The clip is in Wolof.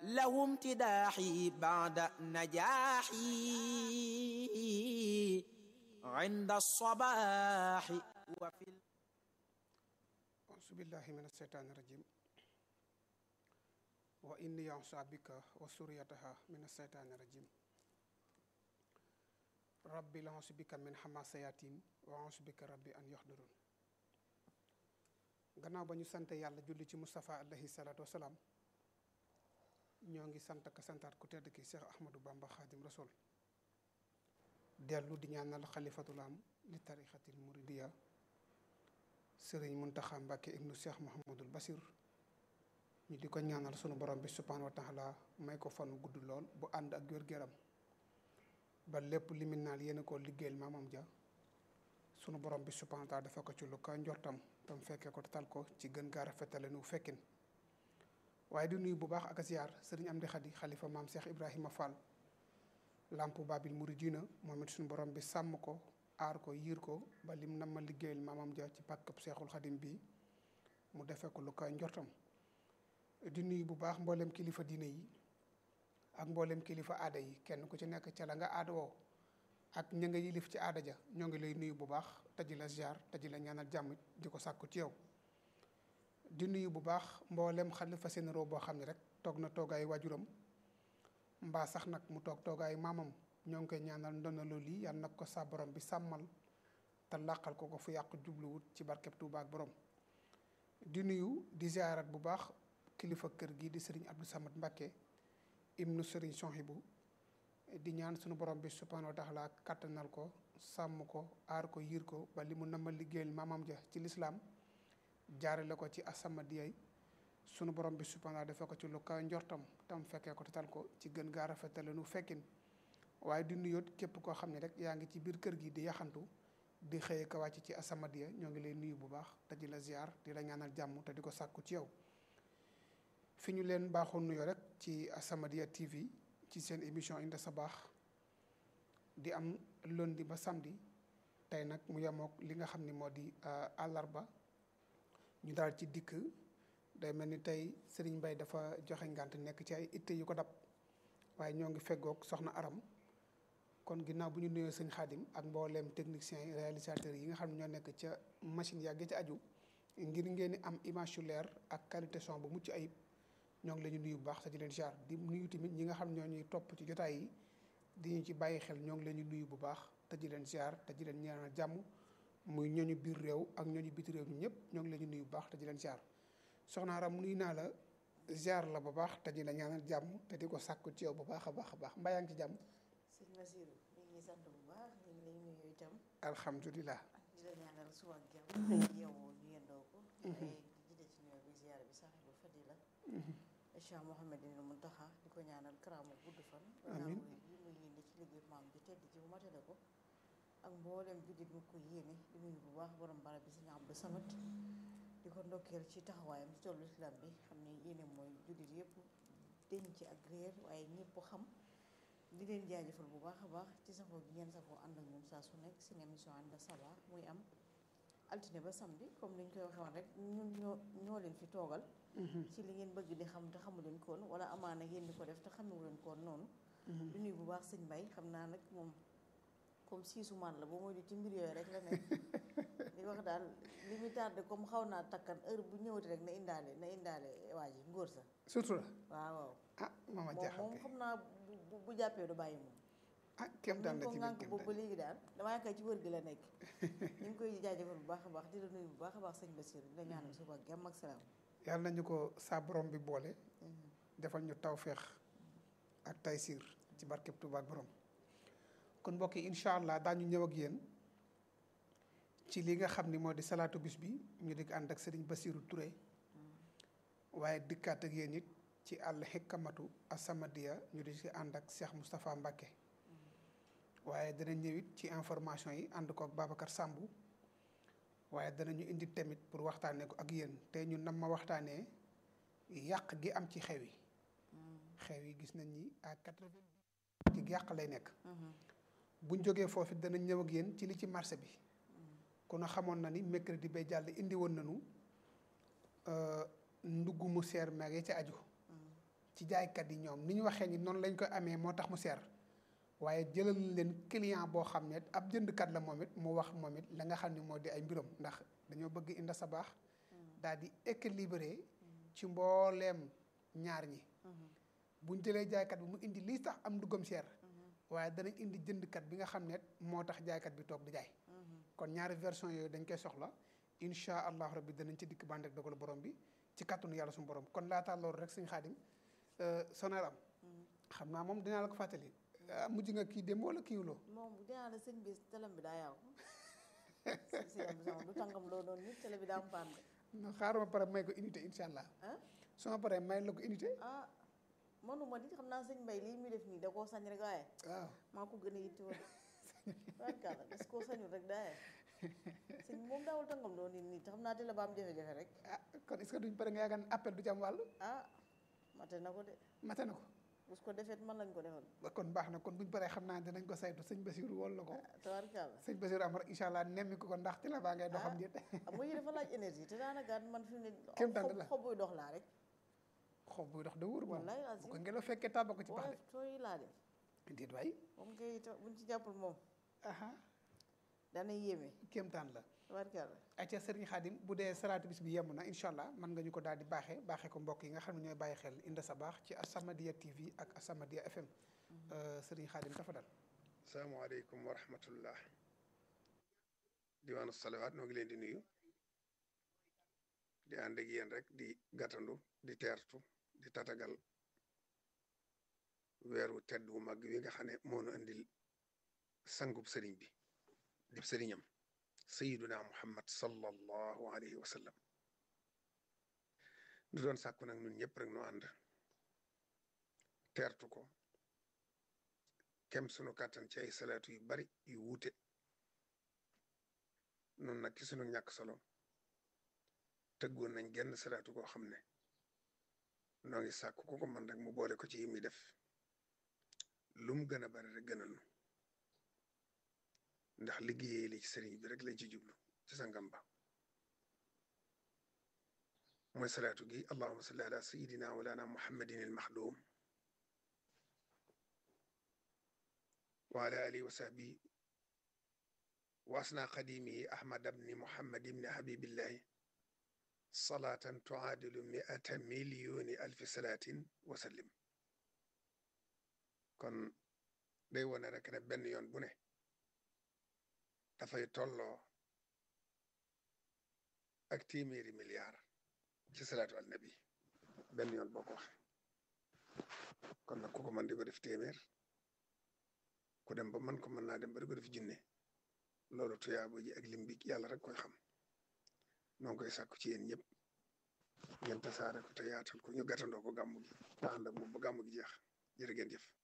له امتداحي بعد نجاحي عند الصباح وفي أعوذ بالله من الشيطان الرجيم وإني أعوذ بك وسريتها من الشيطان الرجيم ربي أعوذ بك من حماسياتين وأعوذ بك ربي أن يحضرون gannaaw ba ñu sant yàlla julli ci Moustapha alayhi salaatu wasalaam ñoo ngi sant ka santaat ku tedd ki Cheikh Ahmadou Bamba Khadim Rasoul dellu di ñaanal xalifatul am li tarixatil muridiya sëriñ Muntaxa Mbàkke ibnu Cheikh Mouhamadul Basir ñu di ko ñaanal sunu borom bi subhaanahu wa taala may ko fanu gudd lool bu ànd ak wér-gu-yaram ba lépp limin naal yéen ko liggéeyal maamam ja sunu borom bi subhaanahu wa taala dafa ko ci lu ka njortam tam fekkee ko tal ko ci gën gaa rafetale nu fekkin waaye di nuyu bu baax ak ziar sëriñ Amdi Xadi xalifa maam Cheikh Ibrahima Fall lamp babil muridina moom it suñu borom bi sàmm ko aar ko yiir ko ba lim nam ma liggéeyal maamam ja ci pàkkab seexul xadim bi mu defee ko lu koy njortam di nuyu bu baax mboolem kilifa diine yi ak mboolem kilifa aada yi kenn ku ci nekk ca la nga aada woo ak ña nga yilif ci aada ja ñoo ngi lay nuyu bu baax te di la ziar te di la ñaanal jàmm di ko sàkku ci yow di nuyu bu baax mboolem xalifa généraux boo xam ne rek toog na toogaayu waajuram mbaa sax nag mu toog toogaayu maamam ñoo ngi koy ñaanal ndona loolu yi yàlla nag ko sa borom bi sàmmal te làqal ko ko fu yàqu jubluwut ci barkeb Tuuba ak borom di nuyu di ziarat bu baax kilifa kër gi di sëriñ Abdou Samad Mbàkke ibnu sëriñ Sonhibu di ñaan sunu borom bi subhaanahu wa taala kàttanal ko sàmm ko aar ko yiir ko ba li mu nama liggéeyal maamam ja ci lislaam jaarale ko ci asamadiyay sunu borom bi subhaanahu defee ko ci lu kaw njortam tam fekkee ko tatal ko ci gën gaa rafetale nu fekkin waaye di nuyoot képp koo xam ne rek yaa ngi ci biir kër gi di yaxantu di xëye ko wàcc ci asamadiya ñoo ngi lay nuyu bu baax te di la ziar di la ñaanal jàmm te di ko sàkku ci yow fi ñu leen baaxoon nuyoo rek ci asamadiya TV ci seen émission Inda Sabaax di am lundi ba samedi tey nag mu yemook li nga xam ni moo di àllarba ñu daal ci dikk day mel ni tey Serigne Mbaye dafa joxe ngànt nekk ci ay itte yu ko dab waaye ñoo ngi feggoog soxna Aram kon ginnaaw bu ñu nuyoo sëñ Xaadim ak mbooleem techniciens yi réalisateurs yi nga xam ne ñoo nekk ca machine yàgg ca aju ngir ngeen di am image yu leer ak qualité son bu mucc ayib ñoo ngi la ñu nuyu bu baax te di leen jaar di nuyu tamit ñi nga xam ñoo ñuy topp ci jotaay yi di ñu ci bàyyi xel ñoo ngi leen di nuyu bu baax te di leen ziar te di leen ñaanal jàmm muy ñooñu biir réew ak ñooñu biti réew ñi ñëpp ñoo ngi leen di nuyu bu baax te di leen ziar soxna Aram nuyu naa la ziar la bu baax te di la ñaanal jàmm te di ko sàkku ci yow bu baax a baax a baax mbaa yaa ngi ci jàmm. sëñ Basiru ñu ngi sant bu baax ñu ngi lay nuyu itam. alhamdulilah. di la ñaanal suba ak jàmm. tey yeewoo ñu yendoo ko. ay jiite ci nuyoo bi ziar bi saaxibul fadila. Cheikh Mouhamadine Muntaxa di ko ñaanal karaamu gudd fan. amiin yi muy yéene ci liggéey maam bi tedd ci bu matale ko. ak mboolem jullit mu ko yéene di nuyu bu baax borom barab bi sëñ Abdou Samad di ko ndokkeel ci taxawaayam ci tollu islam bi xam ne yéene mooy jullit yëpp denc ak réer waaye ñëpp xam di leen jaajëfal bu baax a baax ci safoo gi ngeen safoo ànd ak ñun saa su nekk seen émission Inda Sabaax muy am altine ba samedi comme ni ñu koy waxee woon rek ñun ñoo ñoo leen fi toogal ci li ngeen bëgg di xam te xamu leen koon wala amaana ngeen di ko def te xamewu leen koon noonu di nuyu bu baax sëñ Mbay xam naa nag moom comme siisu man la ba mooy di ci mbir yooyu rek la nekk di wax daal li muy tardé comme xaw naa takkan heure bu ñëwati rek na indaale na indaale waa ji ngóor sa surtout la waaw waaw ah mama moom jaaxal moom kay xam naa bu bu jàppee du bàyyi moom ah kéem daan la ko ci biir ngànk kéem boobu ba daan léegi daal damaa yaakaar ci wër gi la nekk ñu ngi koy jaajëfal bu baax a baax di la nuyu bu baax a baax sëñ Bassirou di la ñaanal suba ak jàmm ak salaam yàlla nañu ko saa borom bi boole defal ñu tawféex ak taysiir ci barkeb Tuuba ak borom kon mbokk yi incha allah daañu ñëw ak yéen ci li nga xam ni moo di salaatu bis bi ñu di ànd ak Serigne Bassirou Touré waaye dikkaat ak yéen it ci àll xikkamatu asamadiya ñu di ci ànd ak Cheikh Moustapha Mbacke waaye dana ñëw it ci information yi ànd ko ak Babacar Sambou waaye danañu indi tamit pour waxtaanee ko ak yéen te ñun nam ma waxtaanee yàq gi am ci xew yi xew yi gis nañ ni à quatre-vingt ci yàq lay nekk buñ jógee foofu danañ ñëw ak yéen ci li ci marché bi kon a xamoon na ni mercredi bay jàll indi woon nañu ndugg mu seer meeg ya ca aju ci jaaykat yi ñoom ni ñu waxee ni noonu lañ koy amee moo tax mu seer waaye jëlal leen client boo xam ne ab jëndkat la moom it mu wax moom it la nga xam ne moo di ay mbiram ndax dañoo bëgg inda sa baax daal di équilibré ci mbooleem ñaar ñi buñ jëlee jaaykat bi mu indi lii tax am duggam seer waaye danañ indi jëndkat bi nga xam ne moo tax jaaykat bi toog di jaay kon ñaari version yooyu dañ koy soxla incha allah rabbi danañ ci dikk bànd ak dogalu borom bi ci kàttanu yàlla suñu borom kon laataa loolu rek suñu xaadim sonar am xam naa moom dinaa la ko fàttali mujj nga kii dem wala kiiwuloo moom dinaa la sëñ bi telam bi daa yaaw si am sama du tàngam loo doon nit télé bi daa am paan de no xaaral ma pare may ko unité incha allah ah su ma paree may la ko unité ah manuma nit xam naa sëñ mbay lii muy def nii da koo sañ rek waaye waaw maa ko gën a yitte woon barkaala parce que koo sañul rek daaye sëñ moom daawul tàngam loo nit nii te xam naa télé ba am jafe-jafe rek ah kon est ce que duñ pare nga yaakaar ne appel du ci am wàll ah mate na ko de mate na ko bus ko defet man lañ ko defal ba kon baax na kon buñ paree xam naa dinañ ko saytu sëñ Basiru wol la ko tabarkaala sëñ Basiru am rek incha allah nemmi ko ko ndax ci la baa ngay doxam déet am nga yi dafa laaj énergie te daanaka man fi mu ne Kéem tànn la. xob xob buy dox laa rek xob buy dox da wóor moom wallaay bu azim ko ngelaw fekkee tàbba ko ci boo pax def tooy laa def de déet waay moom kay ta- buñ ci jàppul moom aha dana yéeme kéemtaan la tabarkaala acca sëriñ Xaadim bu dee salaatu bis bi yemm na incha allah mën nga ñu ko daal di baaxee baaxee ko mbokk yi nga xam ne ñooy bàyyi xel Inda sa baax ci Asamadia TV ak Asamadia FM sëriñ Xaadim dafa dal asalaamaaleykum wa rahmatullah diwaanu salawaat noo ngi leen di nuyu di ànd ak yéen rek di gàttandu di teertu di tatagal weeru tedd wu mag wi nga xam ne moo nu andil sangub sëriñ bi di sëriñam sayiduna muhammad sallallahu alayhi wa sallam du doon sàkku nag ñun ñëpp rek nu ànd teertu ko kem sunu kàttan ci ay salaatu yu bari yu wuute noonu nag ci sunu ñàkk solo tëggoon nañ genn salaatu koo xam ne noo ngi sàkk ku ko man rek mu boole ko ci yi muy def lum gën a bari rek gënal nu ndax liggéeyee li ci sëriñ bi rek lañ ci jublu ci sa ngamba mooy salaatu gi allahuma salli ala sayidina walana muhammadin il maxduum wa ala alihi wa sahbihi wa asna qadimihi ahmad bni muhammad ibni habibillahi salaatan tuaadilu miata millioni alfi salaatin wa sallim kon day wone rek ne benn yoon bu ne dafay tolloo ak téeméeri milliard ci salaatu al nabi benn yoon boo ko waxe kon nag ku ko mën di ko def téeméer ku dem ba man ko mën naa dem ba di ko def junne loolu tuyaabo ji ak lim bi yàlla rek koy xam noo ngi koy sàkku ci yéen ñëpp ngeen tasaare ko te yaatal ko ñu gàttandoo ko gàmmu gi te ànd ak moom ba gàmmu gi jeex jërë ngeen jëf